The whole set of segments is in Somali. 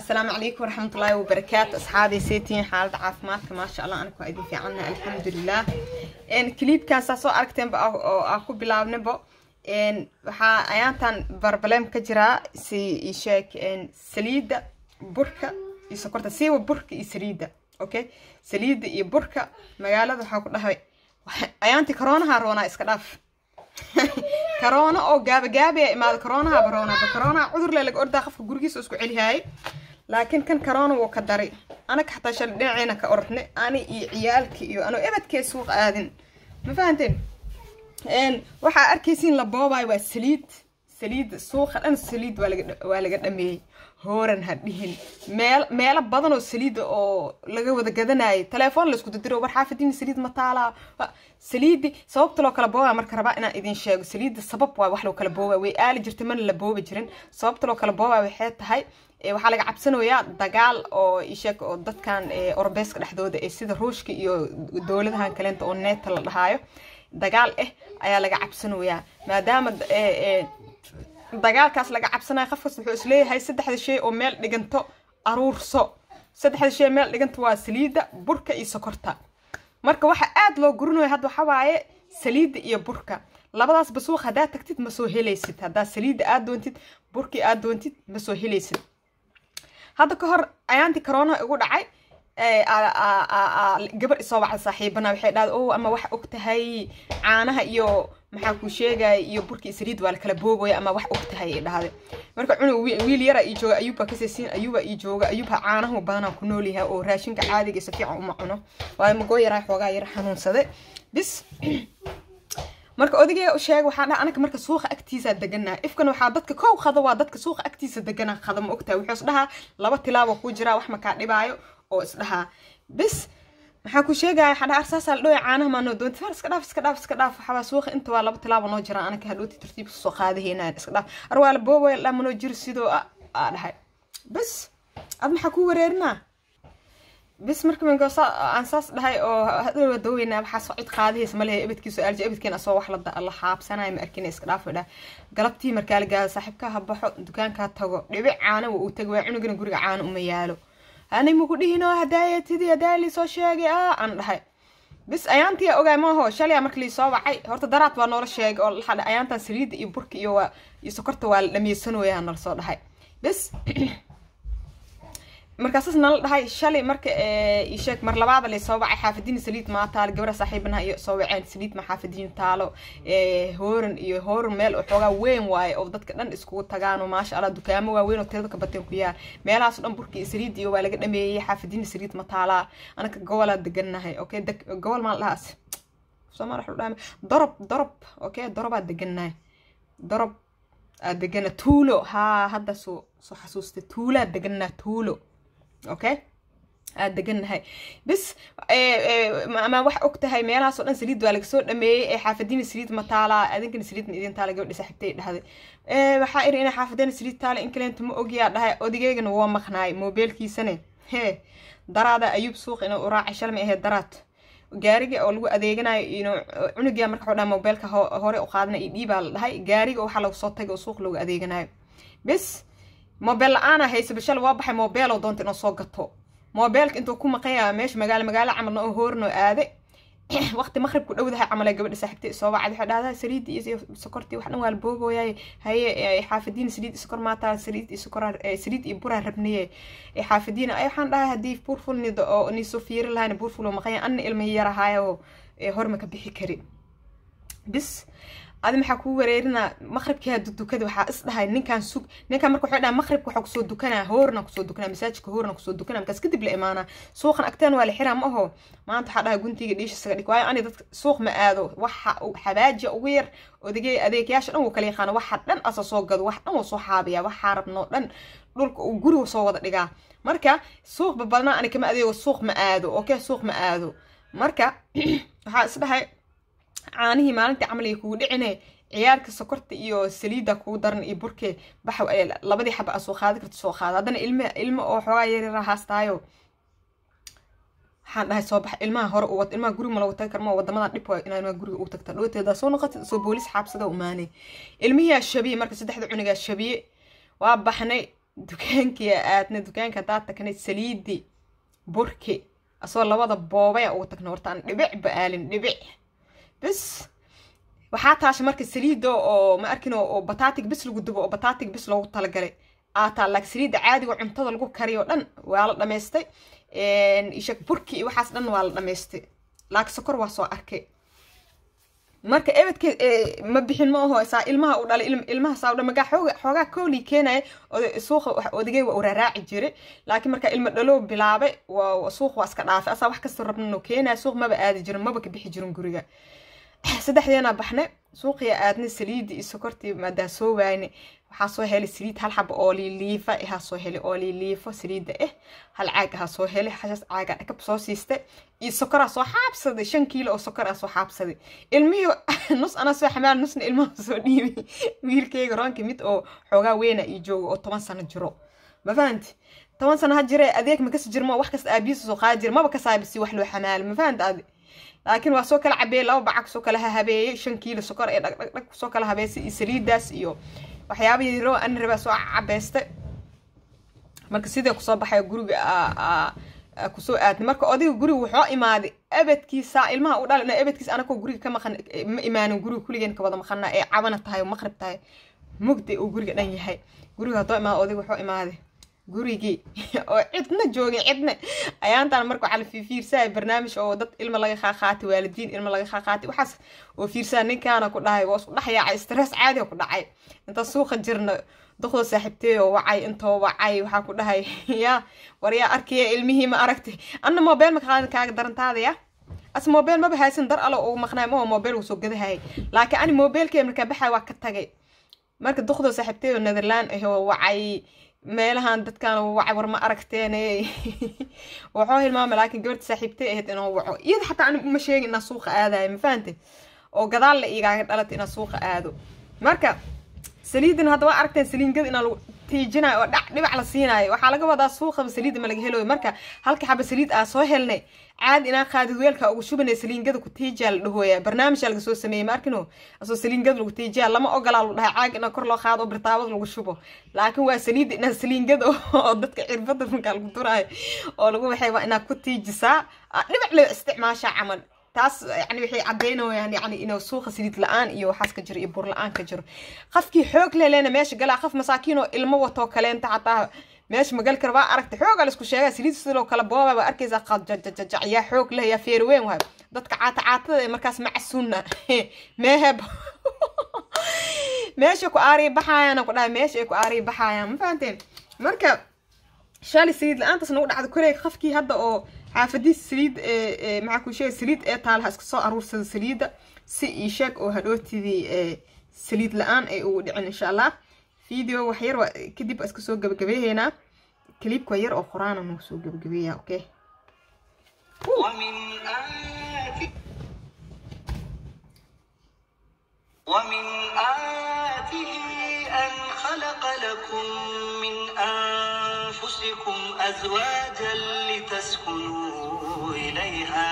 asalaamu calaykum waraxmatullaahi wabarakaatu asxaabay seetiin xaalada caafimaadka maasha allah aniga waa idin fiicanna alxamdulilah kiliibkan saa soo aragteenba oo aan ku bilaabnaba waxaa ayaantan barbaleem ka jiraa si isheeg saliidda burka iyo sokorta siiba burka iyo saliidda okay saliidda iyo burka magaalada waxaa ku dhahay ayaantii koroonaha roonaa iska dhaaf karoona oo gaabagaabaya imaada karoonaha baroonaba karoonaha cudur le laga ordaa qofka gurigiisa isku celihaayay laakiin kan karoona wuu ka daray anaga xataa shalay dhinaceyna ka orodnay ani iyo ciyaalka iyo anoo ebadkee suuq aadin ma fahanteen waxaa arkaysiin la boobayo waa saliid saliid suuqa dhan saliid waa laga dhameeyey hooran ha dhihin meel meelo badan oo saliida oo laga wada gadanayo telefoon laisku didiro war xaafadiin saliid ma taalaa saliidi sababta loo kala boobaa marka rabaa inaan idin sheego saliida sabab waa wax loo kala boobaa way aali jirtay mana la boobi jirin sababta loo kala boobaa waxay tahay waxaa laga cabsanayaa dagaal oo isheeg oo dadkan orobeeska dhexdooda ee sida ruushka iyo dowladahan kaleenta oo neeta la dhahaayo dagaal ah ayaa laga cabsanayaa maadaama dagaalkaas laga cabsanaya qofkas wuxuu isleeyahay saddexda shay oo meel dhiganto aruurso saddexda shay meel dhiganto waa saliidda burka iyo sokorta marka waxa aad loo gurinaya hadda waxa waaye saliidda iyo burka labadaas basuuq haddaad tagtid ma soo helaysid haddaad saliidda aad doontid burkii aad doontid ma soo helaysid hadda ka hor ayaantii corona igu dhacay gabar isoo wacda saaxiibana waxay dhahda o ama wax og tahay caanaha iyo maxaa kuu sheegaya iyo burkii saliid waa lakala boogaya ama wax og tahay ay dhahday marka cunug wiil yara ii jooga ayuubbaa kasaysiin ayuuba ii jooga ayuubha caanahu badanaa ku nool yahay oo raashinka caadiga si fiican uma cuno waayo magoo yaraa xoogaa yara xanuunsaday bis marka odagee u sheeg waxaa dhaha anaga marka suuqa agtiisa deganaa ifkan waxaa dadka kow qado waa dadka suuqa agtiisa deganaa qada ma ogtahay wuxuu isdhahaa laba tilaabo kuu jiraa wax makaa dhibaayo oo isdhahaa bis maxaa ku sheegaya waxaa dhaha arsaasaa la dhooya caanaha maa noo doonti far iska dhaaf iska dhaaf iska dhaaf waxaa suuqa inta waa laba tilaabo noo jiraan anaka hadhooti tartiib soo qaadaheynaan iska dhaaf ar waa la boobaya dhaa manoo jiro sidoo aa dhahay bis ad maxaa ku wareerinaa bis marka mango aan saas dhahay oo hadhow daweynaa waxaa soo cid qaadahaysa malehe ebadkiisu aalji ebadkeen asoo wax la xaabsanaya ma arkina iska dhaafo dhah galabtii markaa la gaado saaxiibkaa ha baxo dukaankaa tago dhibic caana waa uu tago waa cunugana guriga caana uma yaalo ani maku dhihinoo hadaaya tidii hadaaya liisoo sheegay a aan dhahay bis ayaantii ogaay maaho shalaya marka liisoo wacay horta daraad waa noola sheegay oo laxa ayaantan saliidda iyo burka iyo waa iyo sokorta waa la dhameysanooyaa nala soo dhahay bis markaasas nala dhahay shalay marka isheeg mar labaada lay soo wacay xaafadiin saliid maa taalo gabra saaxiibanaha iyo soo waceen saliid ma xaafadiin taalo hooran iyo hooran meel oo xoogaa weyn waaye oo dadka dhan iskugu tagaano maasha allah dukaamo waaweyn oo tirada ka bateen ku yaal meelahaas dhan burka iyo saliid iyo waa laga dhameeyey xaafadiin saliid ma taalaa anaka gobolaa degannahay okay gobol maa dhahaas soomaal waxu dhahay dorob dorob okay dorobaa degannahay dorob aad degana tuulo haa hadda soo soo xasuustay tuulaa deganaa tuulo okay aad degannahay bis ama wax og tahay meelahaas oo dhan saliid waa laga soo dhameeyey ee xaafadiina saliid ma taalaa adinkana saliid ma idin taala gabadha saaxiibtay dhahday waxaa iri inay xaafadina saliid taala in kaleenta ma ogyaa dhahay odageygana waa maqnaay moobeelkiisane hee daraada ayuub suuq inuu u raacay shalmay ahayd daraad gaariga oo lagu adeeganayo ino cunugia marka waxuu dhaha moobeelka hore u qaadana iyo dhiibaa la dhahay gaariga waxaa lagu soo tagay oo suuq lagu adeeganayo bis moobeel la-aana haysa bishal waa baxay moobeeloo doonta inuu soo gato moobeelka intuu ku maqan yaha meesha magaalo magaalo camalna oo hoorinoo aade waqti maqribku dhowdahay camal gabadha saaxiibtay soo wacday waxay dhahdaa saliid iyo sokortii wax dhan waa la boogooyaay haye xaafadiina saliid iyo sokor maataa saliid iyo sokor saliid iyo buraa rabniye xaafadiina ay waxaan dhahay haddii buurful nido oo niisoo fiiri lahayna buurful oo maqan yahay anna ilma yarahaayo horma ka bixi kari bis adi maxaa kuu wareerinaa maqribkii hadu dukada waxaa is dhahay ninkaan sug ninkaan marka waxay dhaha maqribka waxaa kusoo dukanaa hoorna kusoo dukanaa masaajidka hoorna kusoo dukanaa markaas kadib la imaanaa suuqan agteen waa la xiraa ma aho maanta waxaa dhahay guntiga dhiisha isaga dhig waayo ani dadka suuq ma aado waxa xabaaja ugu yar odagey adeegyaasha dhan wuu kala yaqaana waxa dhan asa soo gado wax dhan wuu soo xaabiyaa waxaa rabnoo dhan dhulka uu guriga soo wada dhigaa marka suuqba badnaa ani kama adeego suuq ma aado okay suuq ma aado marka waxaa is dhahay caanihii maalintii camal ay kugu dhicine ciyaarka sokorta iyo saliidda kugu daran iyo burke baxa labadii xaba aa soo qaadi karta soo qaada haddana ilma ilmo oo xoogaa yaryara haastaayo waxaan dhahay soo bax ilmaha hore u wad ilmaha guriga ma lagu tagi karma wadamadan dhib waa inaa ilmaha guriga u tagta dhowteeda soo noqotid soo boolis xaabsada umaanay ilmihiyaa shabiye marka saddexda cunigaa shabiye waa baxnay dukaankii aadna dukaanka haddaad tagnay saliidi burki asoo labada boobaya ugu tagna horta aan dhibic ba aalin dhibic bis waxaa taasha marka saliida oo ma arkin oo bataatig bis lagu dubo oo bataatig bis loogu talagalay aataa laak saliida caadiga cuntada lagu kariyo dhan waa la dhamaystay ishak burki iyo waxaas dhan waa la dhamaystay laak sokor waa soo arkay marka ebedke ma bixin ma aho saa ilmaha u dhalay ilmaha saa dhan magaa xooga xoogaa koolii keenaya suuqa odagay waa uraraaci jiray laakiin marka ilma dhalow bilaabay waa suuq waa iska dhaafay asaa wax kastoo rabnano keenaya suuq maba aadi jirin maba ka bixi jirin guriga saddexdeena baxnay suuqiya aadnay saliidii iyo sokortii maadaa soo waayne waxaa soo helay saliid hal xaba oo liiliifa ahaa soo helay oo liiliifo saliida ah hal caag ahaa soo helay xashas caaga dhakab soo siistay iyo sokoraa soo xaabsaday shan kiilo oo sokor ah soo xaabsaday ilmihii nus anaa soo xamaal nusna ilmaha soo dhiibay wiilkayga roonka mid oo xoogaa weyna iyo jooga oo toban sano jiro ma fahanti toban sano ha jire adeeg ma kasi jirmo wax kasta aabihiisa soo qaadi jira maba kasaabisi wax loo xamaalo ma fahanti adi laakiin waa soo kala cabeeyey laba bacag soo kala habeeyey shan kiilo sokor ee dhagdhagdhag soo kala habeysay iyo saliidaas iyo waxyaabahii roo ani rabaa soo cabeystay marka sidee kusoo baxay guriga kusoo aadnay marka odiga guriga wuxuu imaaday abadkiisa ilmaha u dhalin abadkiisa anakoo guriga ka maqan ma imaanin guriga kuligeen ka wada maqana ee cabana tahay oo maqrib tahay mugdi uu guriga dhan yahay guriga haddoo imaado odiga wuxuu imaaday gurigii oo cidna joogin cidna ayaantaan marka waxaa la fiirsaaya barnaamij oo dad ilma laga qaaqaatay waalidiin ilma laga qaaqaatay waxaas oo fiirsaa ninkaana ku dhahay waa isku dhex yaacay stress caadi ku dhacay inta suuqa jirna doqdo saaxiibtey oo wacay intoo wacay waxaa ku dhahay yaa war yaa arkaya ilmihii ma aragtay anna mobile ma qaadan kaaga darantaada ya as mobile maba haysan dar alo ugu maqnaay maho mobile uu soo gadahayay laakiin ani mobilekee markaa baxay waa ka tagay marka doqdo saaxiibtey oo netherland ah oo wacay meelahan dadkan wacay war ma aragteen waxoo hilmaamay laakiin gabarta saaxiibtay ahayd inuu waco iyada xataa ani uma sheegin inaa suuqa aadayo ma fahante oo gadaal la igaaga dhalatay inaa suuqa aado marka saliidin hadda waa aragteen saliingada inaa lagu tiijinayo oo dhac dhibac la siinaayo waxaa laga wadaa suuqaba saliida ma laga helayo marka halka xaba saliid aa soo helnay caadi inaa qaadid weelka ugu shubanay saliingada ku tiijaa la dhahooya barnaamijaa laga soo sameeyey ma arkino asoo saliingada lagu tiijaa lama ogolaa lu dhahay caag inaa kor loo qaado oo birtaabada lagu shubo laakiin waa saliida inaa saliingada oo dadka cirbada markaa lagu duraayo oo lagu waxay waa inaa ku tiijisaa dhibac loo isticmaashaa camal taas yani waxay caddaynayaan yani inuu suuqa saliid la-aan iyo waxaas ka jiro iyo bur la-aan ka jiro qofkii xoog leleena meesha galaa qof masaakiin oo ilmo watoo kaleenta xataa meesha magal kara waa aragtay xoogaa laisku sheegaa saliid sidoo kale booba waa arkaysaa qadjajajajac yaa xoog leh yaa feer weyn waay dadka caata caatada ee markaas macasuuna meeheb meesha ku aariya baxaayaan ku dhahay meesha ay ku aariya baxaayaan ma fahanteen marka shali saliid la-aantaas nagu dhacda koley qofkii hadda oo xaafadiis saliid maxaa kuu sheegay saliid ee taalaha iska soo aruursada saliidda si ii sheeg oo hadhootidii saliid la-aan ay ugu dhicin insha allah video wax yar kadib iska soo gabagabeeheynaa كليبكو ير أو قرآن نوسو قبقبية أوكي ومن آياته ومن آياته أن خلق لكم من أنفسكم أزواجا لتسكنوا إليها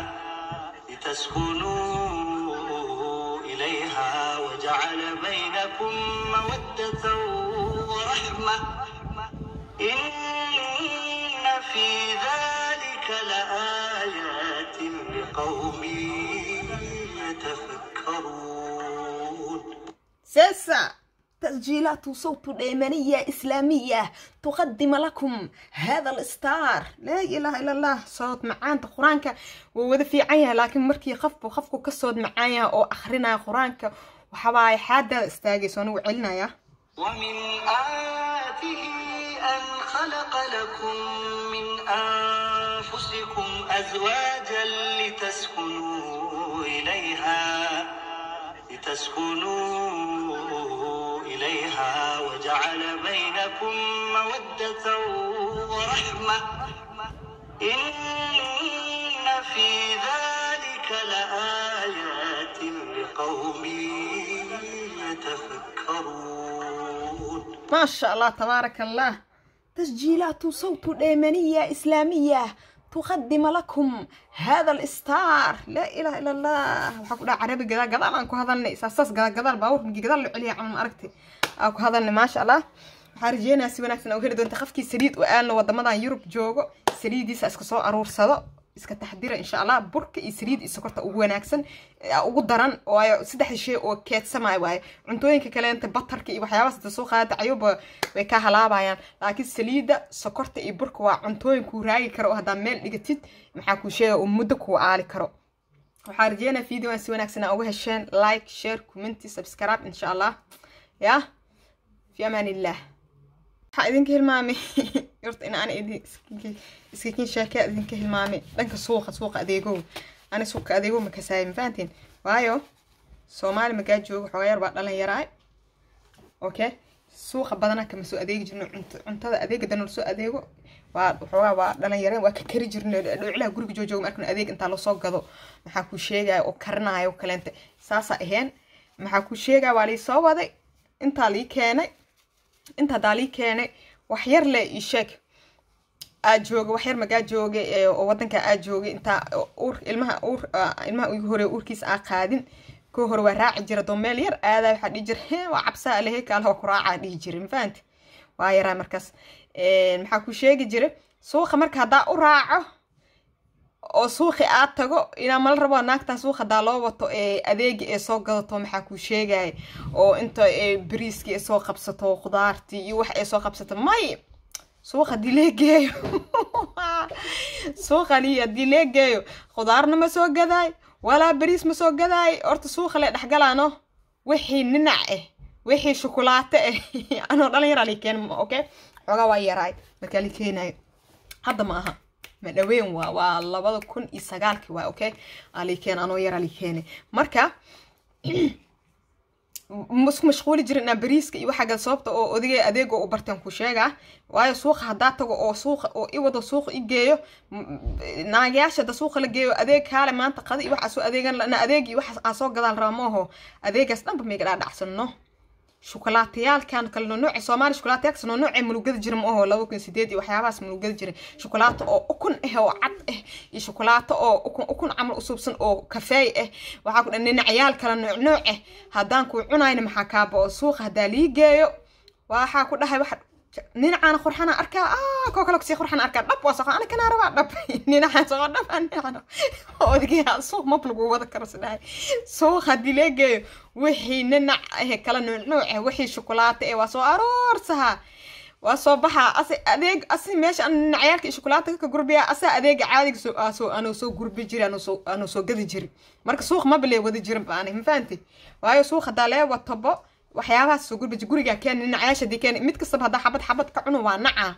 لتسكنوا إليها وجعل بينكم مودة ورحمة إن في ذلك لآيات لقوم يتفكرون سيسا تسجيلات صوت اليمنية إسلامية تقدم لكم هذا الإصدار لا إله إلا الله صوت معانت قرآنك ووذا في عيها لكن مركي خف وخفكو كسود معايا أو أخرنا قرآنك وحواي حادة استاقي سونو علنا يا ومن آياته أن خلق لكم من أنفسكم أزواجا لتسكنوا إليها لتسكنوا إليها وجعل بينكم مودة ورحمة إن في ذلك لآيات لقوم يتفكرون ما شاء الله تبارك الله تسجيلات صوت اليمنية إسلامية تقدم لكم هذا الإصدار لا إله إلا الله وحكوا عربي قدال قدال أنكو هذا الناس أساس قدال قدال باور مجي قدال اللي عليها عن أركتي أكو هذا ما شاء الله waxaa rajeynaya si wanaagsan u heli doonta qofkii saliid u aalna wadamadan yurub joogo saliidiisa iska soo aruursado iska taxdira insha allah burka iyo saliid iyo sokorta ugu wanaagsan ugu daran waayo saddexda shay oo keedsamaya waaye cuntooyinka kaleenta batarka iyo waxyaabahaas inta soo qaadata cayuba way ka halaabayaan laakiin saliidda sokorta iyo burka waa cuntooyin kuu raagi karo oo haddaa meel dhigatid maxaa kuu sheega uu muddo kuu aali karo waxaa rajeynaya videoan si wanaagsan aa uga hesheen like share commenti subscribe insha allah ya fi amaan illah waxaa idinka hilmaamay horta in aan iskakin sheekea idinka hilmaamay dhanka suuqa suuqa adeegow ani suuqa adeegow ma kasaayay ma fahantiin waayo soomaali magaa jooga xoogaa yar baa dhalan yaraay okay suuqa badanaa kama soo adeegi jirno cuntada adeega danol soo adeego waa waxoogaa waa dhalan yareen waa ka kari jirno dhowclaha guriga joojooga markan adeeg intaa lasoo gado maxaa kuu sheegaya oo karinayo kaleente saasaa aheen maxaa kuu sheegaya waa lii soo waday intaa lii keenay inta hadaa lii keenay wax yar le ii sheeg aa jooga wax yar magaa jooga oo wadanka aa joogay intaa uur ilmaha uur ilmaha ugu hore uurkiisa aa qaadin koo hore waa raaci jira doo meel yar aadaa waxaa dhihi jira he waa cabsaa alehe kaalaha ku raacaa dhihi jira mafahanti waa yaraa markaas maxaa ku sheegi jira suuqa marka haddaa u raaco oo suuqi aad tago inaa mala rabo naagtan suuq hadaa loo wato adeegi ee soo gadato maxaa kuu sheegaya oo inta bariiskii ay soo qabsato khudaartii iyo wax ay soo qabsato may suuq hadii lee geeyo suuq hadii lee geeyo khudaarna ma soo gadaay walaa bariis ma soo gadaay horta suuqa le dhexgalaano wixii ninac ah wixii shukulaato ah anoo dhalin yaraa lii keen okay xoogaa waa yaraay markaa lii keenayo hadda ma aha ma dhaweyn waa waa labada kun iyo sagaalkii waa okay alikeen anoo yaraa likeene marka isku mashquuli jirin inaa bariiska iyo waxaa sababta oo odigay adeega u barteen ku sheegaa waayo suuqa haddaa tago oo suuqa oo i wado suuqa i geeyo naagayaasha da suuqa la geeyo adeeg kaale maanta qada iyo waxaa soo adeegan na adeeg iyo waxaas aa soo gadaal raba maaho adeegaas dhanba mayga dhaadhacsano shukulaatayaalkan kale nooce soomaali shukulaatayaalkas noocee mulugada jira ma aho laba kun sideed iyo waxyaabahaas mulugada jira shukulaato oo ukun ah oo cad ah iyo shukulaato oo ukun ukun camal usuubsan oo kafeey ah waxaa ku dhan dhinacayaal kale nooc nooc ah haddaan kuu cunayna maxaa kaaba oo suuqa haddaa lii geeyo waxaa ku dhahay waxa ninacaan qurxana arkaa ah koo kale kusii qurxana arkaa dhab waa soqo ana kanaa rabaa dhab ninacaan soqo dhab aan ninacaan odagaa suuq mab lagu wada karo sidhahay suuq haddii lee geeyo wixii ninac ah kala nuuc nuuc ah wixii shukulaato eh waa soo aroorsahaa waa soo baxaa ase adeeg asi meesha aan ninacyaalka iyo shukulaato ka gurbiya asaa adeega caadiga soo soo anuu soo gurbi jiri anuu soo anuu soo gadi jiri marka suuq maba lee wada jirin baani ma fahanti waayo suuq haddaa lee watabo waxyaabahaas soo gurbaji gurigaa keen dhinacayaasha dii keen mid kastaba haddaa xabad xabad ka cuno waa nacaa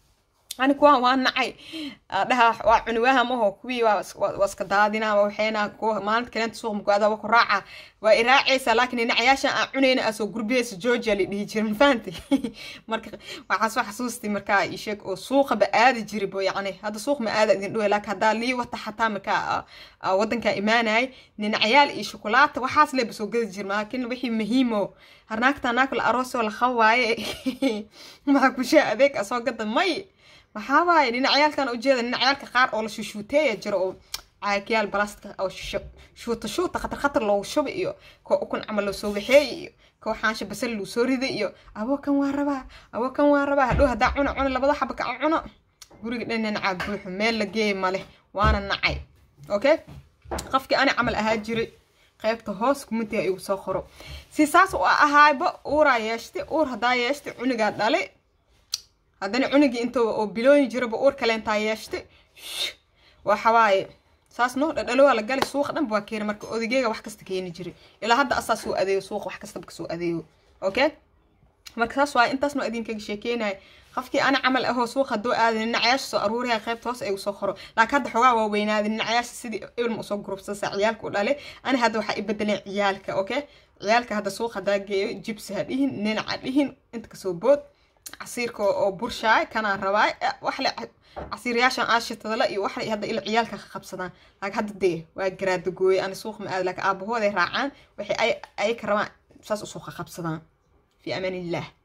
ani kuwaan waa nacay dhaha waa cuniwaha maho kuwii waa iska daadina waxayna kuwa maalinta kaleenta suuq mugaada waa ku raaca waa i raacaysa laakiin dhinacayaasha aan cunayna aa soo gurbiyaysa georgia la dhihi jira mafahanti marka waxaa soo xasuustay markaa ii sheeg oo suuqaba aadi jiri bo yacni hadda suuq ma aada idin dhowe laakiin haddaa lii wata xataa markaa wadankaa imaanayay dhinacayaal iyo shukulaata waxaas leeba soo gadi jira laakiin wixii muhiimo harnaagta naakla aroosoo la qawaaye maxaa kushaa adeeg asoo gada may waxaa waaye dhinacyaalkan ujeeda dhinacyaalka qaar oo la shushuuteeya jiro oo caagyaal balastka oo shuuta shuuta khatar khatar loogu shuba iyo koo ukun camal loo soo waxeeya iyo koo xaansha basal luu soo riday iyo aboo kan waa rabaa aboo kan waa rabaa hadhow haddaa cuno cuno labada xaba ka cuno guriga dhan dhinacaa buuxo meel la geeya male waana nacay okay qofkii ani camal ahaa jiray qaybta hoos kumintiga igu soo qoro si saas u ahaayba uuraa yeeshtay uur haddaa yeeshtay cunigaa dhali haddana cunigii inta oo bilooyin jiraba uur kaleentaa yeeshtay waxawaaye saas noo dhadhalowaa la gali suuqa dhanba waa keena marka odageega wax kasta keeni jiray ilaa hadda asaa soo adeego suuqa wax kastaba kasoo adeego okay marka saas waaye intaas noo idinkaga sheekeynaya qofkii ana camal ahoo suuq haddoo aaday dhinacayaasha soo aruuriya qaybta hoos ay usoo qoro laakiin hadda xogaa waa weynaaday dhinacayaasha sidii ilma usoo gurubsasa ciyaalka u dhale ani hadda waxaa i bedeleen ciyaalka okay ciyaalka hadda suuq haddaa geeyo jibsi ha dhihin ninaca dhihin inta kasoo bood casiirka oo burshaay kanaan rabaa waxle casiiryaashan aashitadala iyo waxle hadda ila ciyaalka ka qabsadaan laakiin hadda dee waa garaada gooye ani suuq ma aad laakiin aabahooday raacaan waxay ay ka rabaan saas usoo ka qabsadaan fi amaan illah